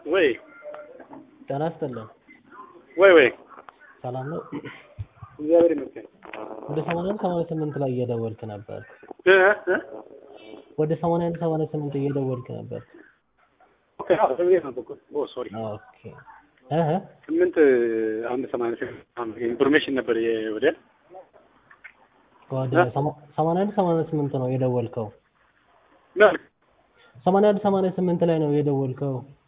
ወይ ጤና ይስጥልን። ወይ ወይ ሰላም ነው? እግዚአብሔር ይመስገን። ወደ 81 88 ላይ እየደወልክ ነበር። እ እ ወደ 81 88 እየደወልክ ነበር። ኦኬ አዎ ሰውዬ ነው በኩል ኦ ሶሪ ኦኬ እህ ስምንት አንድ ሰማንያ ስምንት ኢንፎርሜሽን ነበር የ- ወደ ወደ 81 88 ነው የደወልከው። ምን 81 88 ላይ ነው የደወልከው።